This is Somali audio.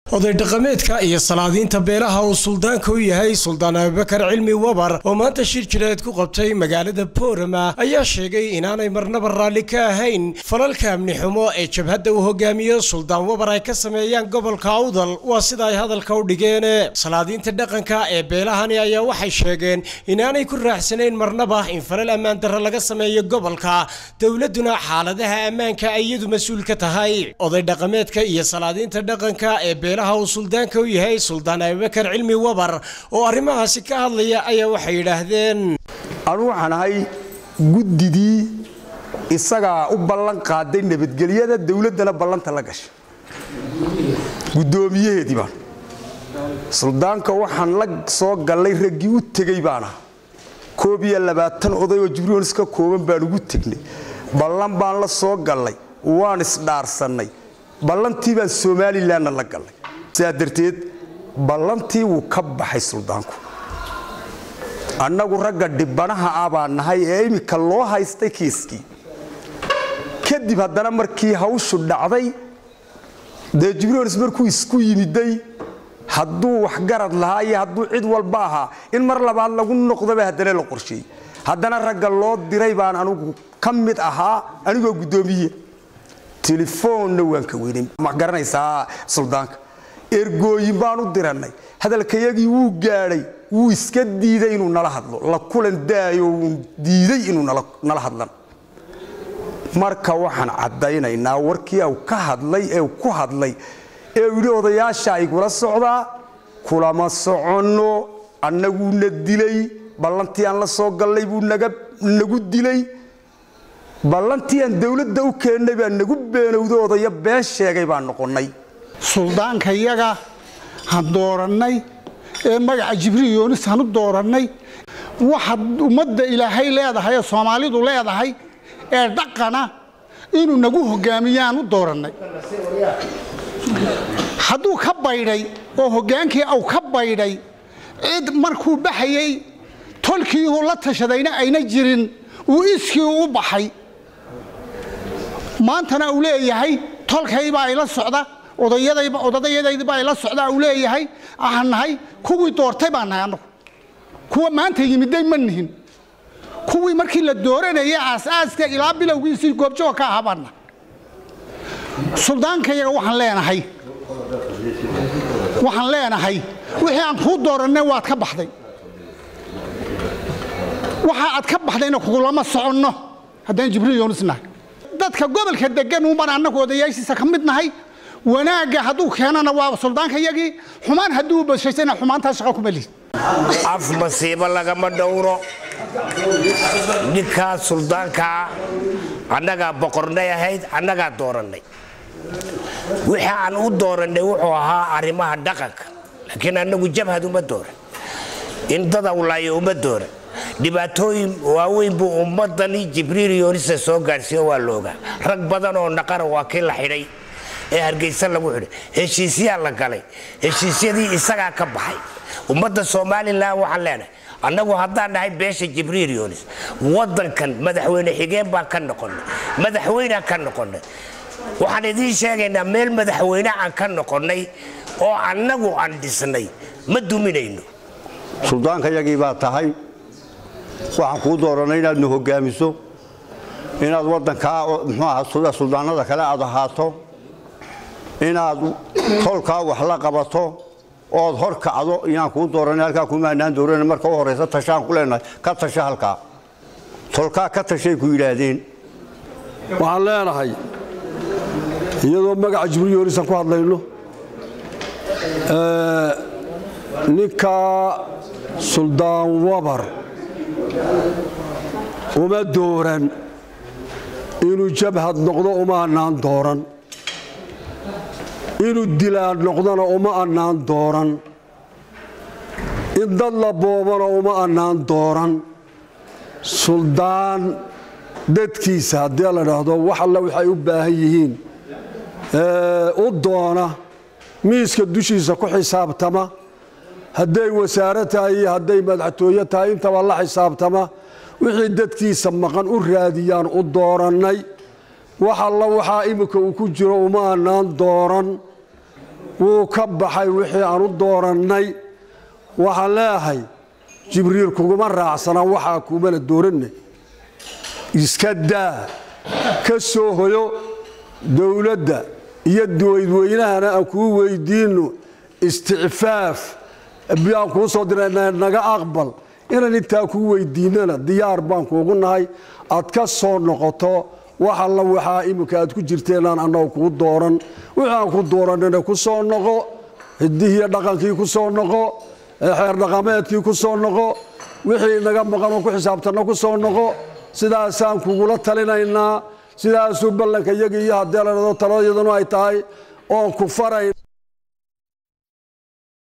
oday dhaqameedka iyo salaadiinta beelaha uu suldaanka u yahay suldaan abubakar cilmi wabar oo maanta shir jireed ku qabtay magaalada boorama ayaa sheegay inaanay marnaba raalli ka ahayn falalka amni xumo ee jabhadda uu hogaamiyo suldaan wabar ay ka sameeyaan gobolka awdal waa sida ay hadalka u dhigeen salaadiinta dhaqanka ee beelahani ayaa waxay sheegeen inaanay ku raaxsanayn marnaba in falal ammaan darro laga sameeyo gobolka dowladuna xaaladaha ammaanka ay iyadu mas-uul ka tahay oday dhaqameedka iyo salaadiinta dhaqanka ee beelaha uu suldaanka u yahay suldaan abubakar cilmi wabar oo arrimahaasi ka hadlaya ayaa waxay yidhaahdeen anu waxaan ahay guddidii isagaa u ballan qaaday nabadgelyada dowladdana ballanta la gashay guddoomiyaheedii baan suldaanka waxaan la soo gallay raggii u tegey baan aha koob iyo labaatan oday oo jibriils ka kooban baan ugu tegnay ballan baan la soo gallay waan isdhaarsannay ballantii baan somalilanna la gallay sidaa darteed ballantii wuu ka baxay suldaanku annagu ragga dhibanaha ah baan nahay ee iminka loo haystay kiiskii kadib haddana markii hawshu dhacday dee jibriils markuu isku yimiday hadduu waxgarad lahaa iyo hadduu cid walba ahaa in mar labaad lagu noqdaba haddana la qorsheeyey haddana ragga loo diray baan anugu ka mid ahaa anigoo guddoomiye telefoonna waan ka weynay ma garanaysaa suldaanka ergooyin baan u dirannay hadalkayagii wuu gaadhay wuu iska diiday inuu nala hadlo la kulan daayo wuu diiday inuu nala hadlan marka waxaan caddaynaynaa warkii u ka hadlay ee ku hadlay ee uu yidhi odayaasha igula socdaa kulama soconno annaguuna dilay ballantii aan la soo gallay buu nagu dilay ballantii aan dowladda u keennay baa nagu beenowda odaya been sheegay baan noqonnay suldaanka yaga han doorannay ee magaca jibriil yoonis hanu doorannay waxa ummadda ilaahay leedahay ee soomaalidu leedahay ee dhaqana inuu nagu hogaamiyaan u doorannay hadduu ka baydhay oo hoggaankii au ka baydhay cid markuu baxayey tolkii uu la tashadayna ayna jirin uu iskii u baxay maantana uu leeyahay tolkaybaa ila socda odayadaydibaa ila socda uu leeyahay aan nahay kuwii doortay baan nahay annagu kuwa maanta yimiday ma nihin kuwii markii la dooranayay aasaaska ilaa bilowgiisii goobjoog ka ahaa baan nahay suldaankayaga waxaan leenahay waxaan leenahay wixii aan kuu doorannay waad ka baxday waxa aad ka baxdayna kugulama soconno haddaan jibriil yoonis nahay dadka gobolka degan uunbaan annagu odayaashiisa ka mid nahay wanaagga hadduu keenana waa suldaanka yagii xumaan hadduu bashaysana xumaantaa shaqa kuma lihin af masiibo lagama dhowro ninkaa suldaankaa annagaa boqornay ahayd annagaa doorannay wixii aan u doorannay wuxuu ahaa arrimaha dhaqanka laakiin annagu jabhad uma dooran in dada ulaayo uma dooran dhibaatooyin waaweyn buu ummadani jibriil yoonisa soo gaadhsiiyo waa loogaa rag badan oo naqara waa kii la xidhay ee hargeysa lagu xidhay heshiisyaa la galay heshiisyadii isagaa ka baxay ummadda somalilan waxaan leenahay annagu haddaan nahay beesha jibriil yoonis wadankan madaxweyne xigeen baan ka noqonnay madaxweynaan ka noqonnay waxaan idiin sheegaynaa meel madaxweyne aan ka noqonnay oo annagu aan dhisnay ma duminayno suldaankayagii baa tahay waxaan kuu doorannay inaad nu hogaamiso inaad waddankaa muxuu aha suldaanada kale aad ahaato inaad tolkaa wax la qabato ood hor kacdo inaan kuu doorannay halkaa kumaanaan dooran marka u horraysa tashaan ku leenahay ka tasha halkaa tolkaa ka tashay ku yidhaahdeen waxaan leenahay iyadoo magaca jibriil yoonisan ku hadlayno ninkaa suldaan wabar uma dooran inuu jabhad noqdo uma annaan dooran inuu dilaan noqdona uma annaan dooran in dad la boobana uma annaan dooran suldaan dadkiisa haddii la dhaahdo wax alla waxay u baahan yihiin u doona miiska dushiisa ku xisaabtama hadday wasaare tahay iyo hadday madaxtooye tahay intaba la xisaabtama wixii dadkiisa maqan u raadiyaan u doorannay wax alla waxaa iminka uu ku jiro uma annaan dooran wuu ka baxay wixii aan u doorannay waxaan leeahay jibriil kuguma raacsana waxaa kuumana dooranna iska daa ka soo hoyo dowladda iyo duwaydweynahana aan kuu weydiinno isticfaaf biyaan kuu soo dirana naga aqbal inaan intaa kuu weydiinnana diyaar baan kuugu nahay aad ka soo noqoto wax alla waxaa iminka aad ku jirteenaan annagu kuu dooran wixii aan ku doorannana ku soo noqo hidihiiyo dhaqankii ku soo noqo xeer dhaqameedkii ku soo noqo wixii naga maqan oo ku xisaabtanna ku soo noqo sidaasaan kugula talinaynaa sidaasuu ballanka iyagii iyo haddee la dhado taladayadunu ay tahay oon ku farayn